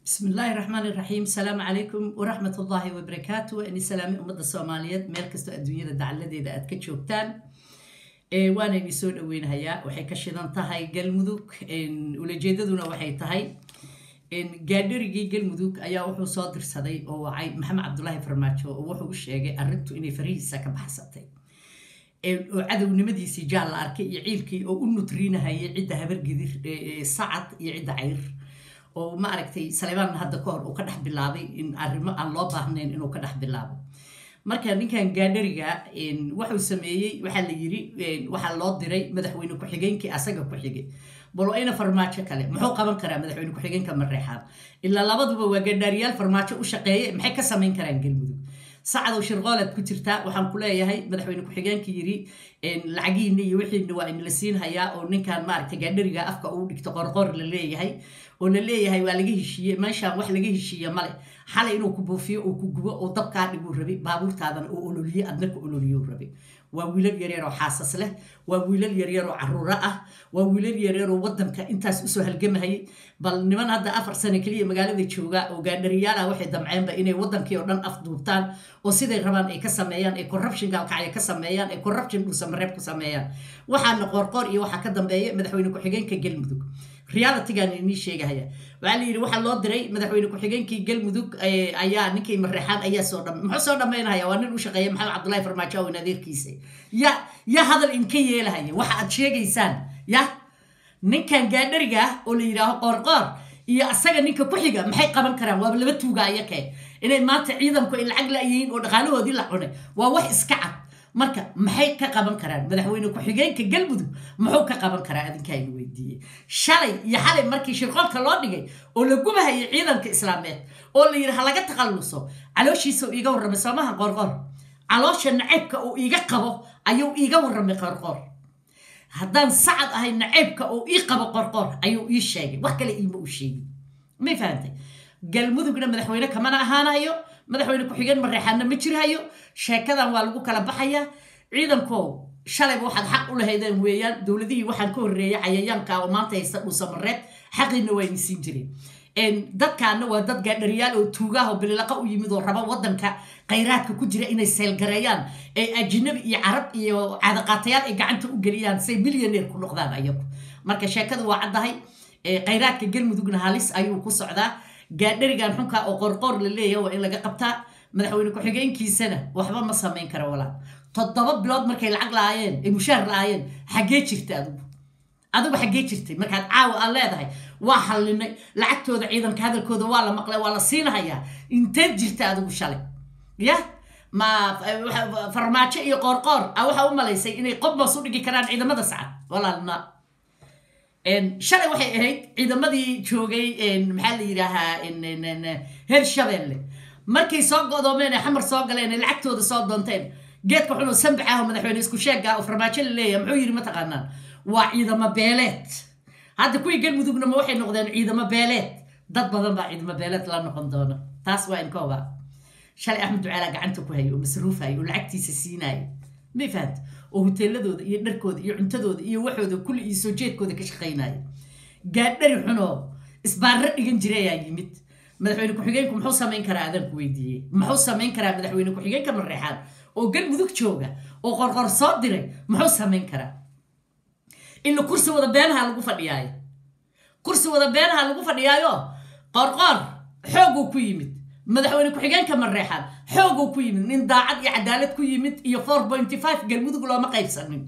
بسم الله الرحمن الرحيم السلام عليكم ورحمة الله وبركاته أني سلامي أمد الصوماليات ميل كستو الدنيا دعالة إذا أدك شوكتان إيه وانا إني سود وين هيا وحي كشيدان تهي قلمدوك إن ولجيددونا وحي تهي إن قادرقي قلمدوك أيا وحو صادر سدي أو عي محمد عبد الله فرماتشو وحو الشيغي أردتو إني فريسا كبحساتي oo cadownimadiisii jaal la arkay iyo ciilkii oo u nutriinahayay cidda habargidir sacad iyo cidda cayr oo ma aragtay saleebaan hadda ka hor uu ka dhex bilaabay in arrimo aan loo baahnayn inuu ka dhex bilaabo marka ninkan gaadhariga wuxuu sameeyey waxaa la yiri waxaa loo diray madaxweyne ku-xigeenkii asaga ku xigay bal ayna farmaajo kale muxuu qaban karaa madaxweyne ku-xigeenka mareexaan ilaa labaduba waa gadhaariyaal farmaajo u shaqeeye maxay ka samayn karaan galmudug sacadow shirqoolaad ku jirtaa waxaan ku leeyahay madaxweyne ku-xigeenka yiri lacagiina iyo wixiina waa inla siinhayaa oo ninkan maaragtay gaadhariga afka uu dhigto qorqor la leeyahay oo la leeyahay waa laga heshiiye meeshaan wax laga heshiiye male xalay inuu ku buufiyo oo ku gubo oo dabkaa dhiguu rabay baabuurtaadana oo ololiye adna ku ololiyo rabay waa wiilal yaryar oo xaasas leh waa wiilal yaryar oo caruuro ah waa wiilal yaryar oo wadanka intaas usoo halgamahayay bal niman hadda afar sano keliya magaalada jooga oo gaadhariyaal ah waxay damceenba inay wadankii oo dhan afduubtaan oo siday rabaan ay ka sameeyaan ay corruption gaalkacya ka sameeyaan ay corruption dhuusamareeb ku sameeyaan waxaana qoorqoor iyo waxaa ka dambeeya madaxweyne ku-xigeenka galmudug realitygan inii sheegahaya waxaa la yidhi waxaa loo diray madaxweyne ku-xigeenkii galmudug ayaa ninkii mareexaan ayaa soo dham muxuu soo dhammaynahaya waa nin u shaqeeya maxamed cabdullahi farmaajo awen adeerkiisa ya ya hadal inka yeelahaya waxa aad sheegaysaan ya ninkan gaadhariga ah oo la yidhaaho qoorqoor iyo asaga ninka ku xiga maxay qaban karaan waaba laba tuuga ayakee inay maanta ciidanku ay lacag la'yihiin oo dhaqaalahoodii la cunay waa wax iska cad marka maxay ka qaban karaan madaxweyne ku-xigeenka galmudug muxuu ka qaban karaa adinkaa ina weydiiyey shalay iyo xalay markii shirqoolka loo dhigay oo la gubahayay ciidanka islaameed oo la yidhi ha laga takhalluso calooshiisa uu iiga warramay soomaha qorqor caloosha naceybka uu iiga qabo ayuu iiga warramay qorqor haddaan sacad ahay naceybka uu ii qabo qorqor ayuu ii sheegay wax kale iima u sheegin may fahantay galmudugna madaxweyne kamana ahaanayo madaxweyne ku-xigeen mareexaanna ma jirhayo sheekadan waa lagu kala baxayaa ciidankow shalayba waxaad xaq u lahaydeen weeyaan dowladihii waxaan ka horreeyay cayayaanka oo maanta haysta dhuusamareed xaqiina waa ini siin jireen dadkaana waa dad gaadhariyaal oo tuugaah oo bililaqa u yimid oo raba wadanka khayraadka ku jira inay seelgareeyaan ee ajinabi iyo carab iyo caadaqaatayaal ay gacanta u geliyaan say milyaneer ku noqdaan ayagu marka sheekadu waa caddahay khayraadka galmudugna halis ayuu ku socdaa gaadharigan xunka oo qorqoor la leeyahay waa in laga qabtaa madaxweyne ku-xigeenkiisana waxba ma samayn kara walaa toddoba bilood markay lacag la-aayeen ay mushaar la-aayeen xaggee jirta adigu adigu xaggee jirtay markaad caawa aad leedahay waa hallinay lacagtooda ciidanka hadalkooda waa la maqlay waa la siinahayaa inteed jirta adigu shalay ya ma farmaajo iyo qoorqoor a waxaa u malaysay inay qobmas u dhigi karaan ciidamada sacad walaalna shalay waxay ahayd ciidamadii joogay maxaa la yidhaahaa heer shabeelle markay soo godoomeen ee xamar soo galeen ee lacagtooda soo doonteen geedka xunoo sambax ah oo madaxweyne isku sheega oo farmaajo la leeyahay muxuu yidhi mataqaanaan waa ciidamo beeleed hadda kuwii galmudugna ma waxay noqdeen ciidamo beeleed dad badan baa ciidamo beeleed la noqon doona taas waa inkooba shalay axmed ducaala gacanta ku hayo oo masruufayo oo lacagtiisa siinayo may fahanta oo hoteeladooda iyo dharkooda iyo cuntadooda iyo waxooda kulli iyo soo jeedkooda ka shaqaynaya gaadhari xunoo isbaarro dhigan jira ayaa yimid madaxweyne ku-xigeenku muxuu samayn karaa adaan ku weydiiyey muxuu samayn karaa madaxweyne ku-xigeenka mareexaan oo galmudug jooga oo qorqor soo diray muxuu samayn karaa ila kursi wada beenaha lagu fadhiyaayo kursi wada beenaha lagu fadhiyaayo qorqor xooguu ku yimid madaxweyne ku-xigeenka mareexaan xooguu ku yimid nin daacad iyo cadaalad ku yimid iyo four pointy five galmudug looma qaybsanin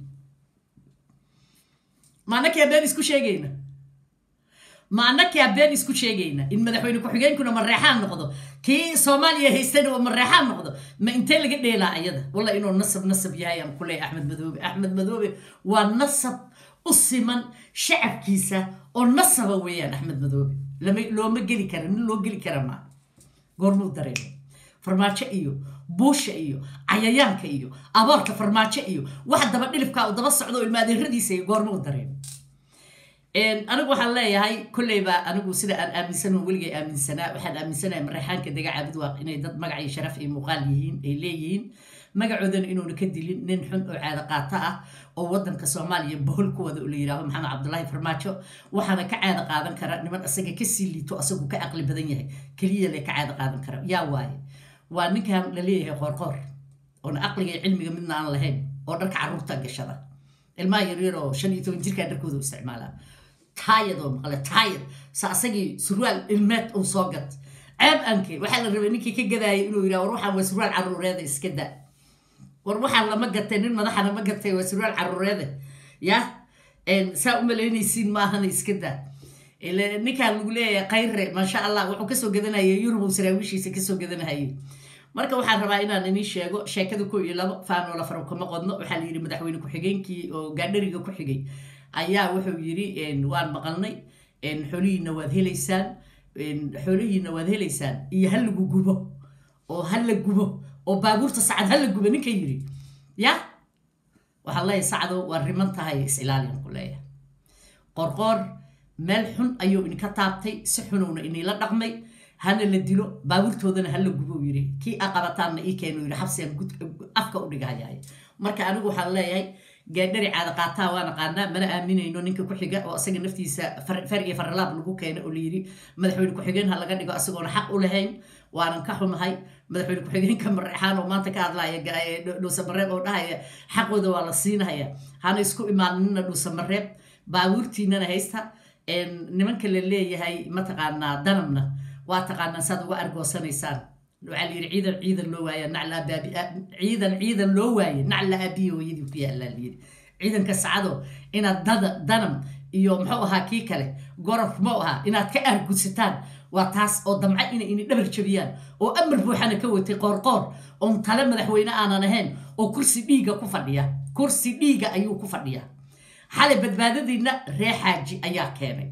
maanakaa been isku sheegayna maanakaa been isku sheegayna in madaxweyne ku-xigeenkuna mareexaan noqdo kii soomaaliya haystana oo mareexaan noqdo ma intee laga dheelaa ayada walla inuu nasab nasab yahay aan ku leeyahy axmed madoobe axmed madoobe waa nasab u siman shacabkiisa oo nasaba weeyaan axmed madoobe looma geli kara nin loo geli kara maa goormuu dareemo farmaajo iyo buusha iyo cayayaanka iyo abaarka farmaajo iyo wax daba dhilibkaa u daba socdo oo ilmaadeeradiisa iyo goormuu dareemo anigu waxaan leeyahay kolleyba anigu sida aan aaminsanoo weligay aaminsanaa waxaan aaminsanahay mareexaanka dega caabudwaaq inay dad magac iyo sharaf iyo muuqaal yihiin ay leeyihiin magacoodana inuuna ka dilin nin xun oo caado qaato ah oo wadanka soomaaliya bohol ku wada la yidhaaho maxamed cabdulaahi farmaajo waxaana ka caado qaadan kara niman asaga kasii liito asagu ka caqli badan yahay keliya le ka caado qaadan kara yaa waaye waa ninkan la leeyahay qoorqoor oona aqliga iyo cilmiga midna aan lahayn oo dharka carruurta gashada ilmaha yaryaroo shan iyo toban jirkaa dharkooda u isticmaalaa taayad oo maqle taayad sa asagii surwaal ilmeed uu soo gat ceeb anke waxaa la rabay ninkii ka gadaayay inuu yidhaha war waxaan waa surwaal carruureeda iska da war waxaan lama gatay nin madaxana ma gatay waa surwaal carruureeda ya saa u malaynaysiin maahana iska da ninkaan lagu leeyahay khayre maasha allah wuxuu kasoo gadanayay yurub uu saraawiishiisa kasoo gadanahayay marka waxaan rabaa inaan inii sheego sheekada ko iyo labo faanoola faro kama qodno waxaa la yidhi madaxweyne ku-xigeenkii oo gaadhariga ku xigay ayaa wuxuu yidhi waan maqalnay xoolihiina waad helaysaan xoolihiina waad helaysaan iyo ha lagu gubo oo ha la gubo oo baabuurta sacad ha la gubo ninka yidhi ya waxaan leeyahay sacdo waa riman tahay is-ilaaliyan ku leeyahay qorqoor meel xun ayuu idinka taabtay si xunowna inila dhaqmay hana la dilo baabuurtoodana hala gubo yiri kii a qabataanna ii keenu yiri xabsigan afka u dhigahayay marka anigu waxaan leeyahay gaadhari caada qaataa waa naqaanaa mana aaminayno ninka ku-xiga oo asaga naftiisa far iyo faralaab lagu keena oo layiri madaxweyne ku-xigeen ha laga dhigo asagoona xaq u lahayn waanan ka xumahay madaxweyne ku-xigeenka mareexaan oo maanta ka hadlaya dhuusamareeb oo dhahaya xaqooda waa la siinaya hana isku imaaninna dhuusamareeb baabuurtiinana haysta nimanka la leeyahay mataqaanaa danabna waa taqaanaan saad uga argoosanaysaan waxaa la yidhi ciidan ciidan loo waaya nacla abaabi ciidan ciidan loo waaye nacla aabiyo hooyadii ku yaallaa la yidhi ciidanka sacado inaad dada danam iyo muxuu ahaa kii kale gorof muxuu ahaa inaad ka aargudsataan waa taas oo damca inay ini dhabar jabiyaan oo amar buuxana ka watay qoorqoor oon tale madaxweyne aanan ahayn oo kursi dhiiga ku fadhiya kursi dhiiga ayuu ku fadhiya xalay badbaadadiina ree xaaji ayaa keenay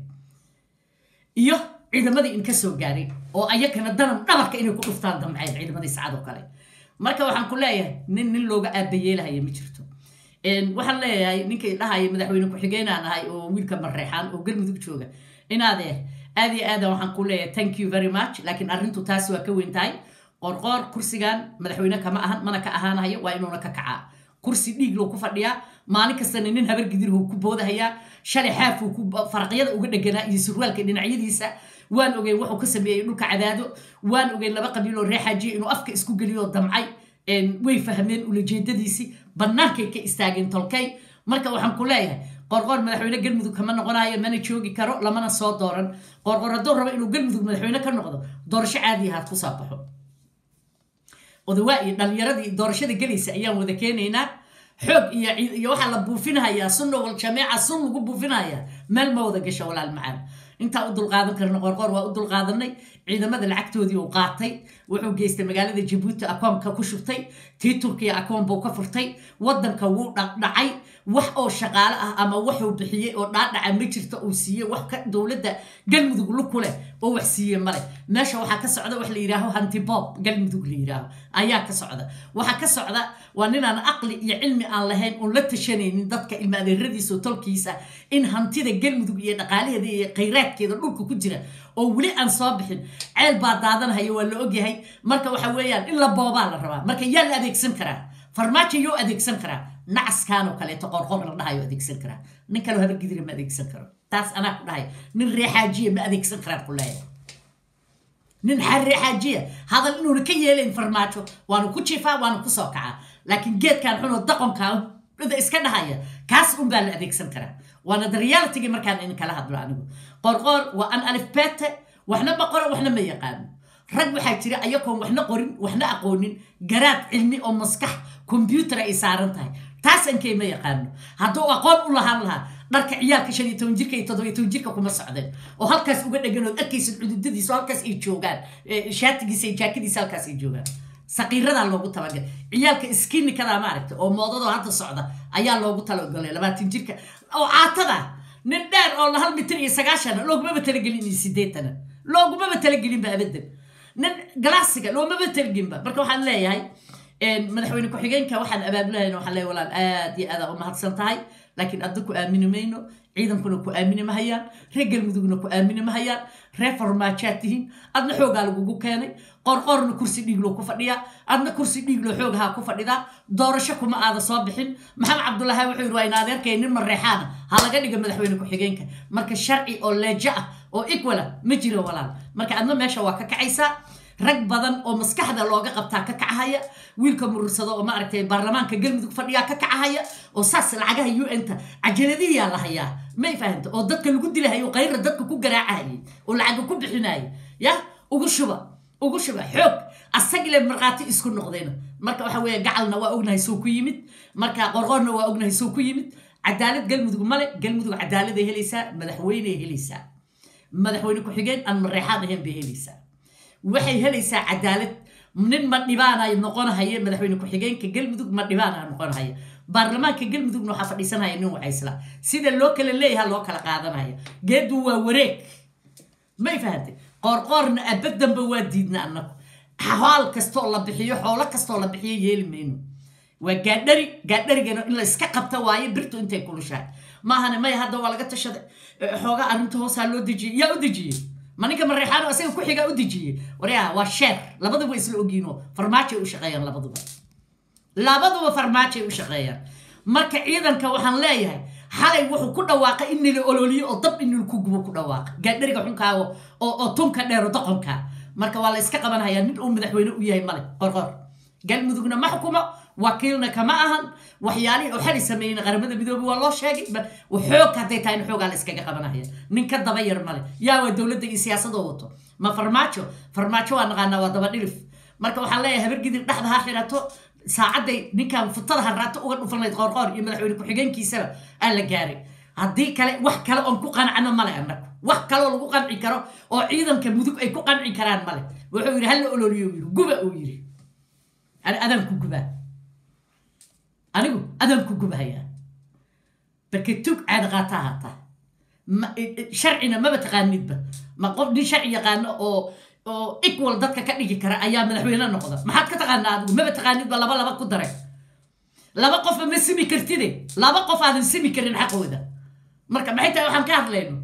iyo ciidamadii in ka soo gaaray oo ayakana danam dhabarka inay ku dhuftaan damceen ciidamadii sacadoo kale marka waxaan ku leeyahay nin nin looga aabayeelahaya ma jirto waxaan leeyahay ninkay dhahaya madaxweyne ku-xigeenaan ahay oo wiilka mareexaan oo galmudug jooga inaadeer aad iyo aadan waxaan ku leeyahay thank you very much laakiin arrintu taas waa ka weyn tahay qorqoor kursigan madaxweyne kama ahan mana ka ahaanayo waa inuuna ka kacaa kursi dhiig loo ku fadhiyaa maalin kastana nin habar gidirhu ku boodahayaa shalay xaafuu ku faraqyada uga dheganaa iyo surwaalka dhinacyadiisa waan ogeyn wuxuu ka sameeyey dhulka cadaado waan ogeyn laba qabiiloo ree xaajiya inuu afka isku geliyo damcay way fahmeen ulajeedadiisii bannaankay ka istaageen tolkay marka waxaan ku leeyahay qorqoor madaxweyne galmudug kama noqonayo mana joogi karo lamana soo dooran qorqoor hadduu rabo inuu galmudug madaxweyne ka noqdo doorasho caadi ahaad ku soo baxo odawaa iyo dhalinyaradii doorashada gelaysa ayaan wada keenaynaa xoog iyo iyo waxaa la buufinahayaa sunna wal jameeca sun lagu buufinaya meel ma wada gasho walaal macaan intaa u dulqaadan karna qorqoor waa u dulqaadanay ciidamada lacagtoodii uu qaatay wuxuu geystay magaalada jabuuti akoonka ku shubtay tii turkiya akoon buu ka furtay wadanka wuu dhaqdhacay wax oo shaqaale ah ama waxuu bixiyey oo dhaadhaca ma jirta uu siiyey wax ka dowladda galmudug luku leh oo wax siiye male meesha waxaa ka socda wax la yidhaaho hantibob galmudug la yidhaaho ayaa ka socda waxaa ka socda waa ninaan aqli iyo cilmi aan lahayn oon la tashanaynin dadka ilma adeeradiisa oo tolkiisa in hantida galmudug iyo dhaqaalaheeda iyo khayraadkeeda dhulka ku jira oo weli aan soo bixin ceel baa daadanahaya waa la ogyahay marka waxa weeyaan in la boobaa la rabaa marka yaa la adeegsan karaa farmaajo yoo adeegsan karaa nacaskaan oo kaleeto qorqor la dhahayo adeegsan karaa nin kaloo habargidira ma adeegsan karo taas anaa ku dhahay nin reexaajiya ma adeegsan karaan ku leeyahay nin reexaajiya hadal inuuna ka yeelayn farmaajo waanu ku jiifaa waanu ku soo kacaa laakiin geedkan xunoo daqonkaa iska dhahaya kaas un baa la adeegsan karaa waana the realitygii markaan idin kala hadlo anigu qorqoor waa an alifbete waxna ma qoro waxna ma yaqaano rag waxaa jira ayagoon waxna qorin waxna aqoonin garaad cilmi oo maskax kombyuutar ay saaran tahay taas ankey ma yaqaano hadduu aqoon u lahaan lahaa dharka ciyaalka shan iyo toban jirka iyo toddoba iyo toban jirka kuma socdeen oo halkaas uga dhegan ood arkaysid cududadiisa oo halkaas ay joogaan shaatigiisa iyo jaakadiisa halkaas ay joogaan saqiiradaa loogu talagalay ciyaalka iskiinikadaa maaragta oo moodadoo hadda socda ayaa loogu talagalay labaatan jirka oo caatada nin dheer oo hal mitir iyo sagaashana loogumaba talagelin iyo sideetana loogumaba talagelinba abadan nin galaasiga loomaba talagelinba marka waxaan leeyahay madaxweyne ku-xigeenka waxaan abaabulahayn waxaan leeyahay walaal aad iyo aada u mahadsan tahay laakiin adda ku aamini mayno ciidankuna ku aamini mahayaan reer galmudugna ku aamini mahayaan reer farmaajaad tihiin adna xoogaa lagugu keenay qorqorna kursi dhiigloo ku fadhiyaa adna kursi dhiigloo xoogahaa ku fadhidaa doorasho kuma aada soo bixin maxamed cabdulaahi wuxuu yidhi waa in adeerkay nin mareexaana ha laga dhiga madaxweyne ku-xigeenka marka sharci oo leejo ah oo equala ma jiro walaal marka adna meesha waa ka kacaysaa rag badan oo maskaxda looga qabtaa ka kacahaya wiilka murursado oo maaragtay baarlamaanka galmudug fadhiyaa ka kacahaya oo saas lacagaha un-ta cajaladihiyaa la hayaa may fahanta oo dadka lagu dilahayo qayra dadka ku garaacahayay oo lacaga ku bixinayay ya ugu shuba ugu shuba xoog asagile markhaati isku noqdeen marka waxa weeye gacalna waa ognahay soo ku yimid marka qorqoorna waa ognahay soo ku yimid cadaalad galmudug male galmudug cadaaladay helaysaa madaxweyney helaysaa madaxweyne ku-xigeen aan mareexaad ahayn bay helaysaa waxay helaysaa cadaalad nin ma dhibaanay noqonahaya madaxweyne ku-xigeenka galmudug ma dhibaana noqonahaya baarlamaanka galmudugna waxaa fadhiisanaya nin wacaysla sida loo kala leeyaha loo kala qaadanaya geedu waa wareeg may fahantay qoorqoorna abadanba waa diidna annagu xaal kastoo la bixiyo xoolo kastoo la bixiyo yeeli mayno waa gaadhari gaadharigana in la iska qabta waaye birtu intay kulushahay maahane maya hadda waa laga tashaday xoogaa arrinta hoosaa loo dejiyey yaa u dejiyey ma ninka mareexaano asaga ku xigaa u dejiyey waryaa waa sheer labaduba isla ogiino farmaajoay u shaqeeyaan labaduba labaduba farmaajoay u shaqeeyaan marka ciidanka waxaan leeyahay xalay wuxuu ku dhawaaqay in nila ololiyo oo dab in nilku gubo ku dhawaaqa gaadhariga xunkaago oo tunka dheero doqonka marka waa la iska qabanhayaa nin uu madaxweyne u yahay male qorqor galmudugna ma xukumo wakiilna kama ahan waxyaalihii oo xali sameeyeyna qaramada midoobe waa loo sheegay xoog hadday tahay in xoogaa la iskaga qabanahaya nin ka daba yar male yaa waa dowladda iyo siyaasadoo wato ma farmaajo farmaajo waa naqaanaa waa daba dhilif marka waxaan leeyahay habargidir dhexda ha xirato saacadday ninkan futada haraato uga dhufanayd qoorqoor iyo madaxweyne ku-xigeenkiisaba aa la gaaray haddii kale wax kale oon ku qancano male annagu wax kaloo lagu qanci karo oo ciidanka mudug ay ku qanci karaan male wuxuu yidhi hala ololiyo yidhi guba uu yidhi adaan ku gubaa anigu adaan ku gubahayaa barke tug caada qaataa haataa sharcina maba taqaanidba ma qof nin sharci yaqaano oo oo equal dadka ka dhigi kara ayaa madaxweyne noqda maxaad ka taqaanaa adigu maba taqaanidba laba laba ku daray laba qofba ma simi kartide laba qof aadan simi karin xaqooda marka maxay tahay waxaan ka hadlayno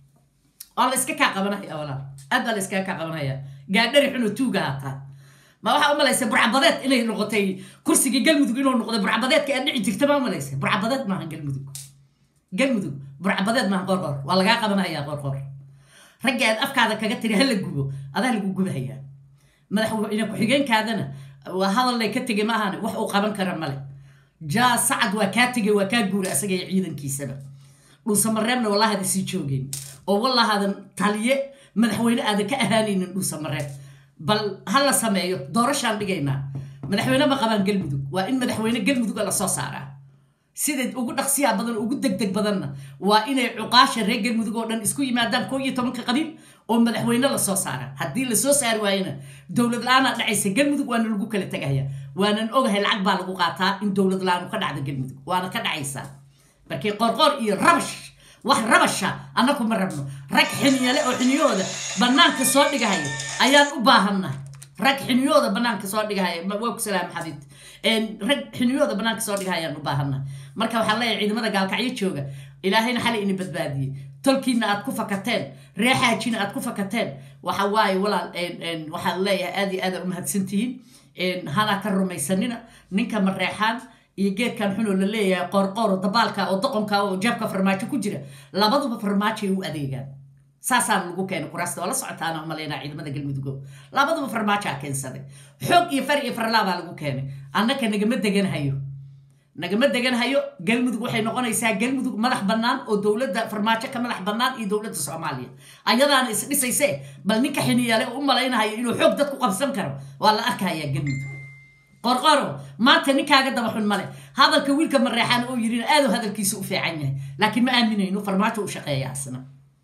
waa la iska kaa qabanaya walaal aad baa la iskaga kaa qabanaya gaadhari xuno tuuga haataa ma waxaa umalaysa burcabadeed inay noqotay kursigii galmudug inuu noqday burcabadeedka aad dhici jirta ma umalaysa burcabadeed maahan galmudug galmudug burcabadeed maahan qorqor waa lagaa qabanaya qorqor ragga aad afkaada kaga tiri hala gubo adaa lagu gubahayaa madaxweyne ku-xigeenkaadana waa hadallay ka tegay maahane wax uu qaban kara male jaa sacad waa kaa tegay waa kaa guura asaga iyo ciidankiisaba dhuusamareebna wallahada sii joogeen oo wallahaadan taliye madaxweyne aadan ka ahaanaynin dhuusamareeb bal ha la sameeyo doorashaan dhigaynaa madaxweyne ma qabaan galmudug waa in madaxweyne galmuduga lasoo saaraa sida ugu dhaqsiyaa badan ugu degdeg badanna waa inay cuqaasha reer galmudug oo dhan isku yimaadaan koo iyo tobanka qabiil oo madaxweyne lasoo saara haddii lasoo saari waayana dowlad la-aanaa dhacaysa galmudug waana lagu kala tegaya waanan ogahay lacag baa lagu qaataa in dowlad la-aanu ka dhacda galmudug waana ka dhacaysaa markii qorqoor iyo rabash wax rabasha annaku ma rabno rag xiniyale oo xiniyahooda bannaanka soo dhigahaya ayaan u baahannahay rag xiniyahooda bannaanka soo dhigahaya waa ku salaam xabiib rag xiniyahooda bannaanka soo dhigahaya ayaan u baahannahay marka waxaan leeyahay ciidamada gaalkacyo jooga ilaahayna xali ini badbaadiyey tolkiina aad ku fakateen reexaajina aad ku fakateen waxa waaye walaal waxaan leeyahay aad iyo aad u mahadsantihiin hana ka rumaysanina ninka mareexaan iyo geedkan xunoo la leeyahay qoorqooro dabaalka oo doqonka oo jeebka farmaajo ku jira labaduba farmaajoay u adeegaan saasaan lagu keenay kuraasta oo la socotaana umalaynaa ciidamada galmudugo labaduba farmaajaa keensaday xoog iyo far iyo farlaabaa lagu keenay annaka nagama deganhayo nagama deganhayo galmudug waxay noqonaysaa galmudug madax bannaan oo dowladda farmaajo ka madax bannaan iyo dowladda soomaaliya ayadaana isdhisayse bal ninka xiniyale u malaynahayo inuu xoog dad ku qabsan karo waa la arkayaa galmudug qorqoro maanta ninkaaga daba xun male hadalka wiilka mareexaan oo yidhina aaduu hadalkiisa u fiican yahay laakiin ma aaminayno farmaajo u shaqeeya asna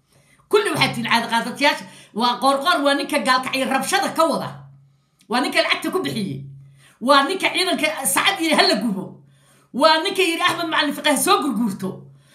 kulli waxaad tihin caadaqaadatayaasha waa qorqor waa ninka gaalkacyo rabshada ka wada waa ninka lacagta ku bixiyey waa ninka ciidanka sacad yidhi hala gubo waa ninka yidhi axmed macalin fiqah soo gurguurto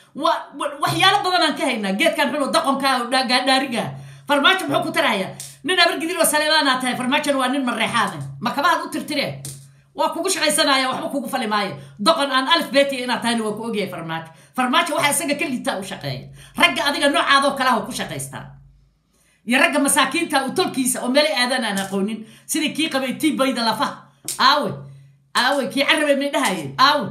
waxyaalo badanaan ka haynaa geedkan xun oo daqonka gaadhaariga farmaajo muxuu ku tarahayaa nin abargidil oo saleebaanaa tahay farmaajona waa nin mareexaane ma kabahaad u tirtireen waa kugu shaqaysanaya waxba kugu fali maayo doqon aan alif betiya inaad tahayna waa ku ogyahay farmaajo farmaajo waxaa isaga ka liitaa u shaqeeya ragga adiga noocaadoo kalaha ku shaqaystaa iyo ragga masaakiinta u tolkiisa oo meelay aadan aan aqoonin sidii kii qabay tii bayda lafaha aawe aawe kii carabay may dhahayeen aawe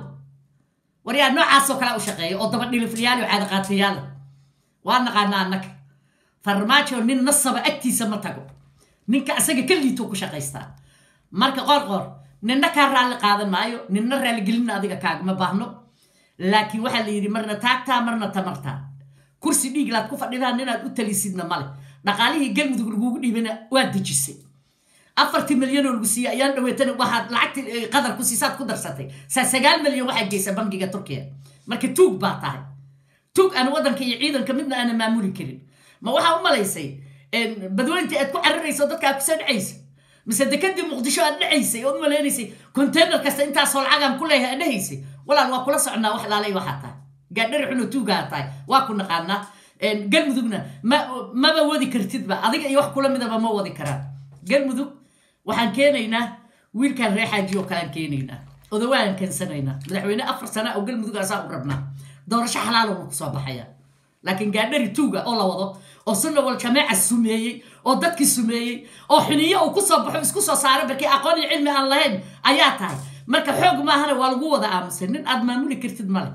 waryaa noocaasoo kalea u shaqeeya oo dabadhilifriyaal oo caadaqaatayaala waa naqaanaa annaga farmaajo nin nasaba agtiisa ma tago ninka asaga ka liito ku shaqaystaa marka qoor qoor ninna kaa raalli qaadan maayo ninna raaligelinna adiga kaagama baahno laakiin waxaa la yidhi marna taagtaa marna tamartaa kursi dhiiglaad ku fadhidaan inaad u talisidna male dhaqaalihii galmudug lagugu dhiibana waa dejisay afartii milyan oo lagu siiyey ayaan dhaweetana waxaad lacagti qadar ku siisaad ku darsatay saa sagaal milyan waxaa geysa bangiga turkiya marka tuug baa tahay tuug aan waddanka iyo ciidanka midna aana maamuli karin ma waxaa u malaysay badweyntii aad ku cararayso dadka aad kusoo dhacaysa mise dekadii muqdisho aad dhacaysay ood malaynaysay containar kasta intaasoo lacagaan ku leeyahay aad dhahaysay walaal waa kula socnaa wax laalay waxaa tahay gaadhari xuno tuugaa tahay waa ku naqaanaa galmudugna ma maba wadi kartidba adiga iyo wax kula midaba ma wadi karaan galmudug waxaan keenaynaa wiilkaan ree xaaji oo kalean keenaynaa odawaan keensanaynaa madaxweyne afar sana oo galmudug asaa u rabnaa doorasho xalaalona kusoo baxaya laakiin gaadhari tuuga oo la wado oo sunna wal jameeca sumeeyey oo dadkii sumeeyey oo xiniyo uu kusoo baxo isku soo saara barkii aqoon iyo cilmi aan lahayn ayaa tahay marka xoog maahana waa lagu wada aamusay nin aad maamuli kartid male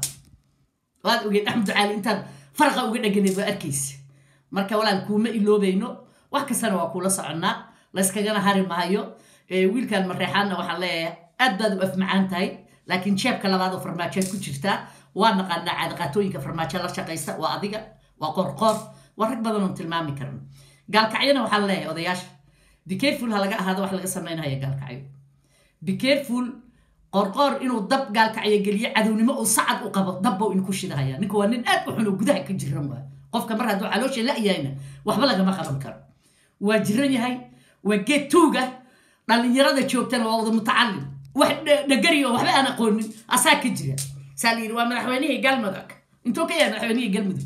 waad ogeed axmed ducaali intaad faraqa uga dheganayd waa arkaysa marka walaal kuuma iloobayno wax kastana waa kuula soconnaa layskagana hari maayo wiilkan mareexaanna waxaan leeyahay aad baad u afmacaan tahay laakiin jeebka labaad oo farmaajoad ku jirtaa waa naqaanaa caadaqaatooyinka farmaajo la shaqaysta waa adiga waa qorqoor waa rag badan oon tilmaami karno gaalkacyona waxaan leeyahay odayaasha becareful ha laga ahaado wax laga samaynaya gaalkacyo becareful qorqoor inuu dab gaalkacyo geliyo cadownimo uu sacad u qabo dabbow inku shidahaya ninka waa nin aad u xun oo gudaha ka jiran waa qofka mar hadduu caloosha la-yahayna waxba lagama qaban karo waa jiran yahay waa geed tuuga dhallinyarada joogtana waa wada mutacalim wax dhagari oo waxba aan aqoonin asaa ka jira saa la yidhi waa madaxweynihii galmudug intuu ka yahay madaxweynihii galmudug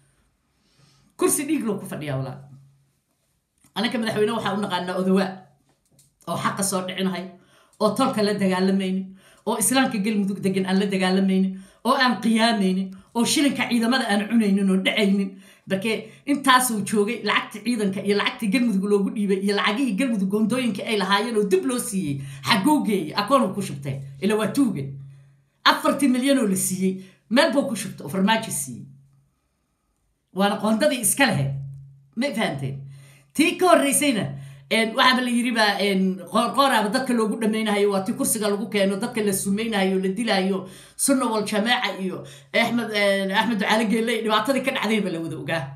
kursi dhiig loo ku fadhiyaa walaa anaka madaxweyne waxaa u naqaanaa odawaa oo xaqa soo dhicinahay oo tolka la dagaalamaynin oo islaamka galmudug degan aan la dagaalamaynin oo aan qiyaamaynin oo shilinka ciidamada aan cunaynin oo dhacaynin barke intaasuu joogay lacagta ciidanka iyo lacagta galmudug loogu dhiibay iyo lacagihii galmudug goondooyinka ay lahaayeen oo dib loo siiyey xaguu geeyey akoonu ku shubtee ila waa tuuga afartii milyan oo la siiyey meel buu ku shubta oo farmaajo siiyey waana qoondadii iska lahayd ma fahanteen tii ka horreysayna waxaaba la yidhi baa qoorqooraaba dadka loogu dhamaynayo waa ti kursiga lagu keeno dadka la sumaynayo la dilaayo sunna wal jamaaca iyo axmed axmed ducaale geelle dhibaatadii ka dhacdayba la wada ogaa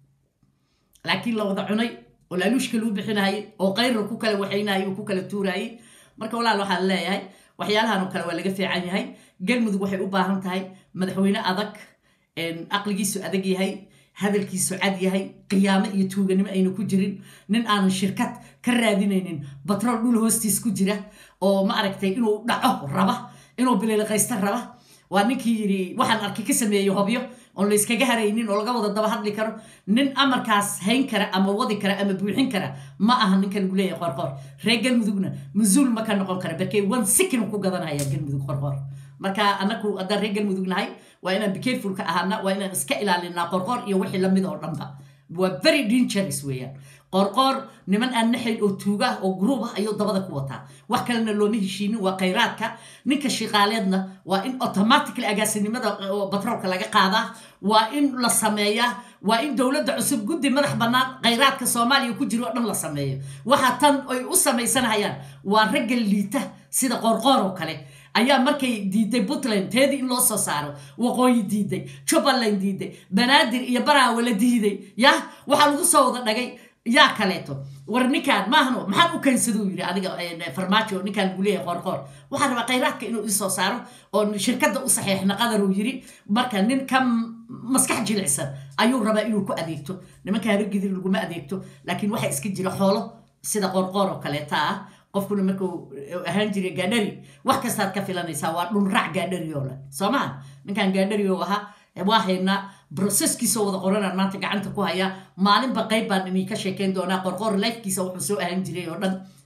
laakiin la wada cunay oo laaluushka lagu bixinayay oo qayra ku kala waxaynayay oo ku kala tuurayay marka walaal waxaan leeyahay waxyaalahan oo kale waa laga fiican yahay galmudug waxay u baahan tahay madaxweyne adag aqligiisu adag yahay hadalkiisu cad yahay qiyaamo iyo tuuganimo ayna ku jirin nin aanan shirkad ka raadinaynin batrool dhul hoostiis ku jira oo ma aragtay inuu dhaco raba inuu biliiliqaysta raba waa ninkii yidhi waxaan arkay ka sameeyey hobyo oon la yskaga haraynin oo laga wada daba hadli karo nin amarkaas hayn kara ama wadi kara ama buuxin kara ma aha ninka lagu leeyahay qorqoor reer galmudugna masuul ma ka noqon kara barkey wan sikin ku gadanaya galmudug qorqoor marka anaku haddaan reer galmudug nahay waa inaan becareful ka ahaana waa inaan iska ilaalinaa qorqoor iyo wixii lamid oo dhanba waa very dangerous weeyaan qorqoor niman aan naxayn oo tuuga oo gruub ah ayuu dabada ku wataa wax kalena looma heshiinin waa khayraadka ninka shiqaaleedna waa in automatically agaasinimada batroolka laga qaadaa waa in la sameeyaa waa in dowladda cusub guddi madax bannaan khayraadka soomaaliya ku jiro oo dhan la sameeyo waxa tan ay u samaysanayaan waa ragga liita sida qorqoor oo kale ayaa markay diiday puntland teedii in loo soo saaro waqooyi diiday jubbaland diiday banaadir iyo baraawe la diiday yah waxaa lagu soo wada dhagay yaa kaleeto war ninkaan maahno maxaan u keensaduu yidhi adiga farmaajo ninkaan lagu leeyahay qoorqoor waxaa rabaa khayraadka inuu isoo saaro oo shirkadda u saxiixna qadaruu yidhi marka nin ka maskax jilicsan ayuu rabaa inuu ku adeegto nimanka habargidir laguma adeegto laakiin waxaa iska jira xoolo sida qoorqoor oo kaleeta ah qofkuna markuu ahaan jiray gaadhari wax kastaad ka filanaysaa waa dhunrac gaadhari oo leh soo maa ninkan gaadhari oo ahaa waa haynaa broseskiisoo wada qoranaan maanta gacanta ku hayaa maalinba qayb baan inii ka sheekeyn doonaa qorqoor lifekiisa wuxuu soo ahaan jiray oo dhan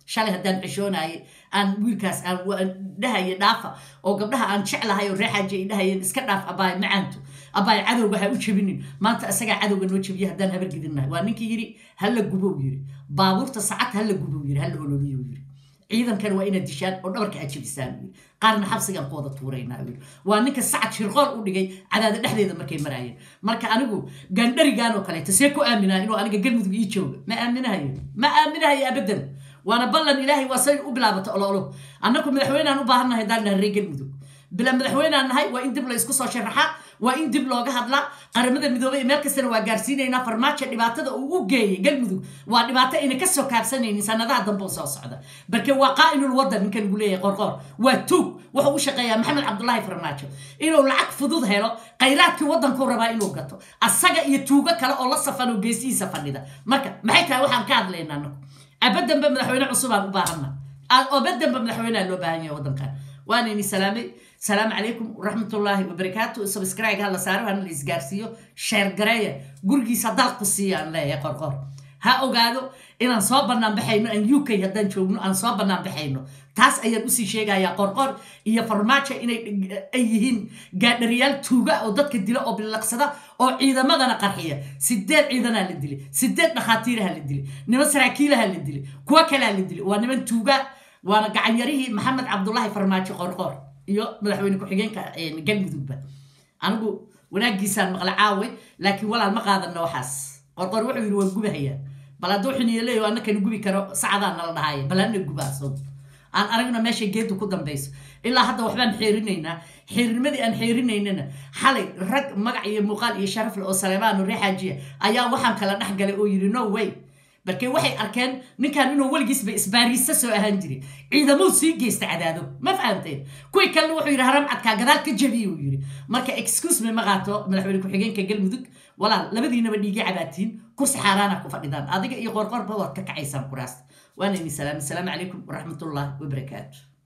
shalay haddaan xishoonaye aan wiilkaas aan dhahaye dhaafa oo gabdhaha aan jeclahay oo reexaaji ay dhahayeen iska dhaaf abaay macaanto abaay cadowga ha u jebinin maanta isagaa cadowga noo jebiya haddaan habar gidinnahay waa ninkii yidhi hala gubow yidhi baabuurta sacad hala gubow yidhi hala ololiyo yidhi ciidankana waa inaad dishaan oo dhabarka aad jebisaan yidhi qaarna xabsigaan ku wada tuuraynaa yidhi waa ninka sacad shirqool u dhigay cadaada dhexdeeda markay maraayeen marka anigu gaandharigaan oo kaleeto see ku aaminaa inuu aniga galmudug ii jooga ma aaminahayo ma aaminahayo abadan waana ballan ilaahay waa say u bilaabato ololo annaku madaxweynaan u baahannahay haddaan nahay reer galmudug bila madaxweynaan nahay waa in dib la isku soo sharaxaa waa in dib looga hadlaa qaramada midoobey meel kastana waa gaarsiinaynaa farmaajo dhibaatada uu u geeyay galmudug waa dhibaato ayna kasoo kaabsanaynin sanadaha dambe u soo socda barke waa qaa'inul wadan ninka lagu leeyahay qorqoor waa tuug wuxuu u shaqeeyaa maxamed cabdulaahi farmaajo inuu lacag fudud helo khayraadkii waddankuu rabaa inuu gato asaga iyo tuugo kale oo la safan oo geesihiisa fadhida marka maxay tahay waxaan ka hadlaynaa anagu abadanba madaxweyne cusubaan u baahana obadanba madaxweyneha loo baahan yahay waddankan waanayni salaamay salaamu calaykum waraxmatullaahi wabarakaatu subscribe ha la saaro hana la isgaarsiiyo sheer gareeya gurigiisa dalku siiya aan leeyahay qorqor ha ogaado inaan soo bannaan baxayno aan u k haddaan joogno aan soo bannaan baxayno taas ayaan usii sheegayaa qorqor iyo farmaajo inay ay yihiin gaadhariyaal tuuga oo dadka dila oo bilaqsada oo ciidamadana qarxiya sideed ciidanaa la dilay sideed dhakhaatiiraha la dilay niman saraakiilaha la dilay kuwo kalea la dilay waa niman tuuga waana gacanyarihii maxamed cabdulaahi farmaajo qorqor iyo madaxweyne ku-xigeenka galmudugba anigu wanaagiisaan maqla caawe laakiin walaal ma qaadano waxaas qorqor wuxuu yidhi waan gubahayaa bal hadduu xiniyo leeyo annakana gubi karo sacadaan nala dhahaya bal ana gubaaso aan aragna meesha geedu ku dambayso ilaa hadda waxbaan xeerinaynaa xeernimadii aan xeerinaynana xalay rag magac iyo muuqaal iyo sharafle oo saleebaano reexaajiya ayaa waxaan kala dhex galay oo yidhi no way balkee waxay arkeen ninkan inuu weligiisba isbaariista soo ahaan jiray ciidamuu sii geysta cadaado ma fahamteen kuwii kalena wuxuu yidhi haram cadkaa gadaal ka jabiye uu yidhi marka excuse me ma qaato madaxweyne ku-xigeenka galmudug walaal labadiinaba dhiigi cabaatiin kursi xaaraana ku fadhidaan adiga iyo qorqorba waad ka kacaysaan kuraasta waana ini salaam asalaamu calaykum waraxmatullaahi wabarakaatu